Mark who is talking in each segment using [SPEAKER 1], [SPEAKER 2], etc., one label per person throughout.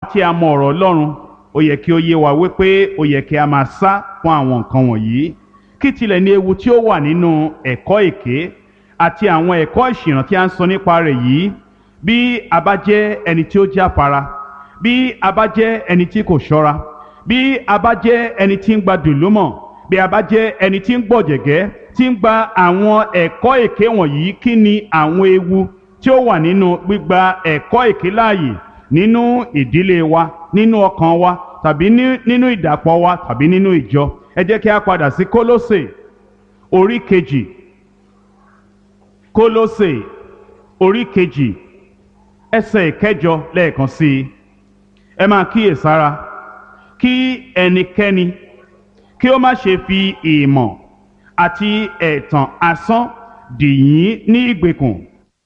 [SPEAKER 1] tí a mọ ọ̀rọ̀ Ọlọ́run ó yẹ kí ó yé wa wípé ó yẹ kí a máa sá fún àwọn nǹkan wọ̀nyí kí tilẹ̀ ní ewu tí ó wà nínú ẹ̀kọ́ èké àti àwọn ẹ̀kọ́ ìṣìnà tí a ń sọ nípa rẹ̀ yìí bí a bá jẹ́ ẹni tí ó jáfara bí a bá jẹ́ ẹni tí kò ṣọ́ra bí a bá jẹ́ ẹni tí ń gba dùlúmọ̀ bí a bá jẹ́ ẹni tí ń gbọ̀jẹ̀gẹ́ tí ń gba àwọn ẹ̀kọ́ èké wọ̀nyí kí ni àwọn ewu tí ó wà nínú gbígba ẹ̀kọ́ èké láàyè nínú ìdílé wa nínú ọkàn wa tàbí nínú ìdàpọ̀ wa tàbí nínú ìjọ ẹ jẹ́ kí a padà sí Kólósè orí kejì Kólósè orí kejì ẹsẹ̀ ìkẹjọ lẹ́ẹ̀kan sí i ẹ máa kíyèsára kí ẹnikẹ́ni kí ó má ṣe fi ìmọ̀ àti ẹ̀tàn asán dì yín ní ìgbèkùn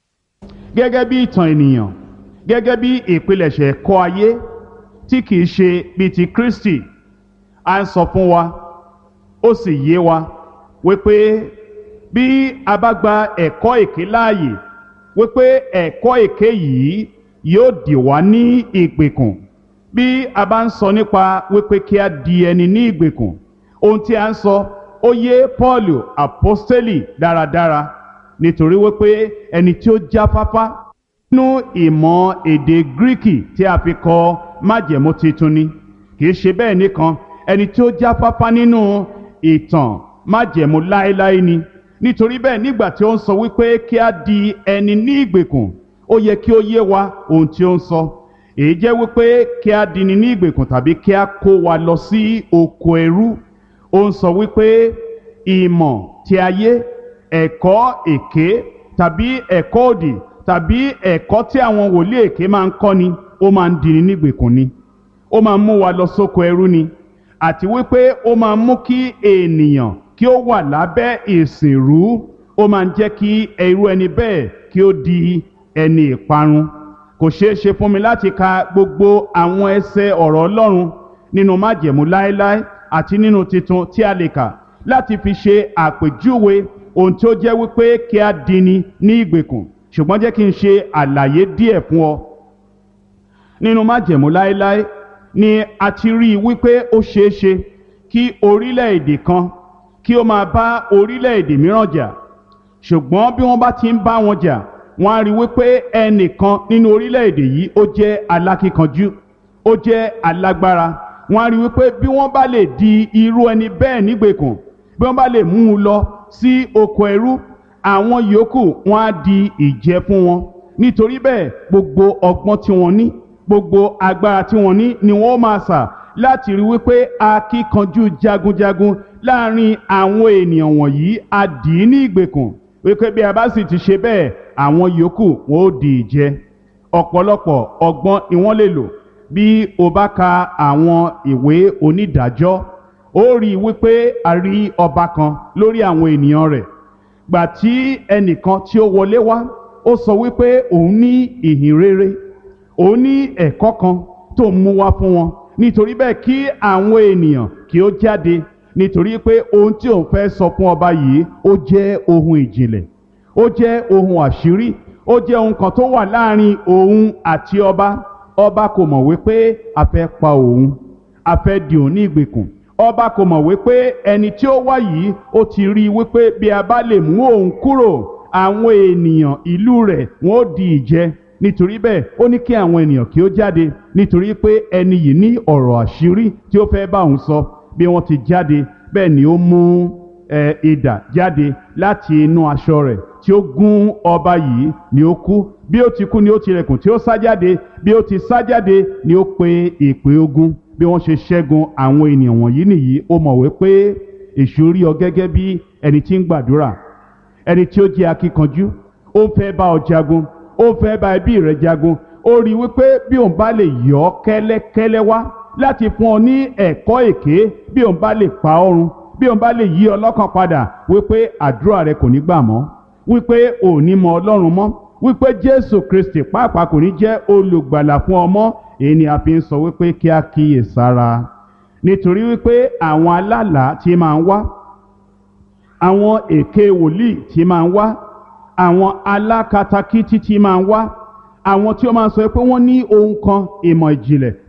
[SPEAKER 1] gẹ́gẹ́ bí ìtàn ènìyàn gẹ́gẹ́ bí ìpilẹ̀ṣẹ̀ ẹ̀kọ́ ayé tí kìí ṣe bíi ti Kristi à ń sọ fún wa ó sì yé wa wípé bí a bá gba ẹ̀kọ́ èké láàyè wípé ẹ̀kọ́ èké yìí yóò dì wá ní ìgbèkùn bí a bá ń sọ nípa wípé kí a di ẹni ní ìgbèkùn ohun tí a ń sọ ó yé Pọ́ọ̀lù àpọ́stélì dáradára nítorí wípé ẹni tí ó jáfáfá nínú ìmọ̀ èdè gíríkì tí a fi kọ májẹ̀mú titun ni kìí ṣe bẹ́ẹ̀ nìkan ẹni tí ó jáfáfá nínú ìtàn májẹ̀mú láéláé ni nítorí bẹ́ẹ̀ nígbà tí ó ń sọ wípé kí a di ẹni ní ìgbèkùn ó yẹ kí ó yé wa ohun tí ó ń sọ èyí jẹ́ wípé kí a dini ní ìgbèkùn tàbí kí a kó wa lọ sí oko ẹrú ó ń sọ wípé ìmọ̀ tí ayé ẹ̀kọ́ èké tàbí ẹ̀kọ́ òdì tàbí ẹ̀kọ́ tí àwọn wòlíì èké máa ń kọ́ ni ó máa ń dini nígbèkùn ni ó máa ń mú wa lọ sóko ẹrú ni àti wípé ó máa ń mú kí ènìyàn kí ó wà lábẹ́ ìsìnrú ó máa ń jẹ́ kí irú ẹni bẹ́ẹ̀ kí ó di ẹni ìparun kò ṣeé ṣe fún mi láti ka gbogbo àwọn ẹsẹ̀ ọ̀rọ̀ Ọlọ́run nínú májẹ̀mú láéláé àti nínú titun tí a lè kà láti fi ṣe àpèjúwe ohun tí ó jẹ́ wípé kí a dini ní ìgbèkùn ṣùgbọ́n jẹ́ kí n ṣe àlàyé díẹ̀ fún ọ. nínú májẹ̀mú láéláé ni a ti rí i wípé ó ṣeé ṣe kí orílẹ̀-èdè kan kí ó máa bá orílẹ̀-èdè mìíràn jà ṣùgbọ́n bí wọ́n bá ti ń bá wọn jà wọ́n á rí wípé ẹnìkan nínú orílẹ̀-èdè yìí ó jẹ́ alákíkanjú ó jẹ́ alágbára wọ́n á rí wípé bí wọ́n bá lè di irú ẹni bẹ́ẹ̀ nígbèkùn bí wọ́n bá lè mú un lọ sí oko ẹrú àwọn yòókù wọ́n á di ìjẹ fún wọn nítorí bẹ́ẹ̀ gbogbo ọgbọ́n tí wọ́n ní gbogbo agbára tí wọ́n ní ni wọ́n máa sà láti rí wípé akíkanjú jagunjagun láàrin àwọn ènìyàn wọ̀nyí á dì í ní ìgbèkùn wípé bí a bá sì ti ṣe bẹ́ẹ̀ àwọn yòókù wọn ó di ìjẹ ọ̀pọ̀lọpọ̀ ọgbọ́n ni wọ́n lè lò bí o bá ka àwọn ìwé onídàájọ́ ó rí i wípé a rí ọba kan lórí àwọn ènìyàn rẹ̀ gbà tí ẹnìkan tí ó wọlé wá ó sọ wípé òun ní ìhìn rere òun ní ẹ̀kọ́ kan tó ń mú wá fún wọn nítorí bẹ́ẹ̀ kí àwọn ènìyàn kí ó jáde nítorí pé ohun tí òun fẹ́ sọ fún ọba yìí ó jẹ́ ohun ìjìnlẹ̀ ó jẹ́ ohun àṣírí ó jẹ́ ohun kan tó wà láàrin òun àti ọba ọba kò mọ̀ wípé a fẹ́ pa òun a fẹ́ di òun ní ìgbèkùn ọba kò mọ̀ wípé ẹni tí ó wá yìí ó ti rí i wípé bí a bá lè mú òun kúrò àwọn ènìyàn ìlú rẹ̀ wọ́n ó di ìjẹ nítorí bẹ́ẹ̀ ó ní kí àwọn ènìyàn kí ó jáde nítorí pé ẹni yìí ní ọ̀rọ̀ àṣírí tí ó fẹ́ bá òun sọ bí wọ́n ti jáde bẹ́ẹ̀ ni ó mú idà jáde láti inú aṣọ rẹ̀ tí ó gún ọba yìí ni ó kú bí ó ti kú ni ó tilẹ̀kùn tí ó sá jáde bí ó ti sá jáde ni ó pe ìpè ogun bí wọ́n ṣe ṣẹ́gun àwọn ènìyàn wọ̀nyí nìyí ó mọ̀ wípé èṣù rí ọ gẹ́gẹ́ bí ẹni tí ń gbàdúrà ẹni tí ó jẹ́ akíkanjú ó fẹ́ bá ọ jagun ó fẹ́ bá ẹbí rẹ jagun ó rí wípé bí òun bá lè yọ ọ́ kẹ́lẹ́kẹ́lẹ́ wá láti fún ọ ní ẹ̀kọ́ èké bí òun bá lè pa ọ́run bí òun bá lè yí ọ lọ́kàn padà wípé àdúrà rẹ kò ní gbà mọ́ wípé ò ní mọ ọlọ́run mọ́ wípé jésù kristi pàápàá kò ní jẹ́ olùgbàlà fún ọmọ èyí ni a fi ń sọ wípé kí a kíyè sára nítorí wípé àwọn alálàá tí máa ń wá àwọn èké wòlíì tí máa ń wá àwọn alákatakítí tí máa ń wá àwọn tí ó máa ń sọ pé wọ́n ní ohun kan ìmọ̀ ìjìnlẹ̀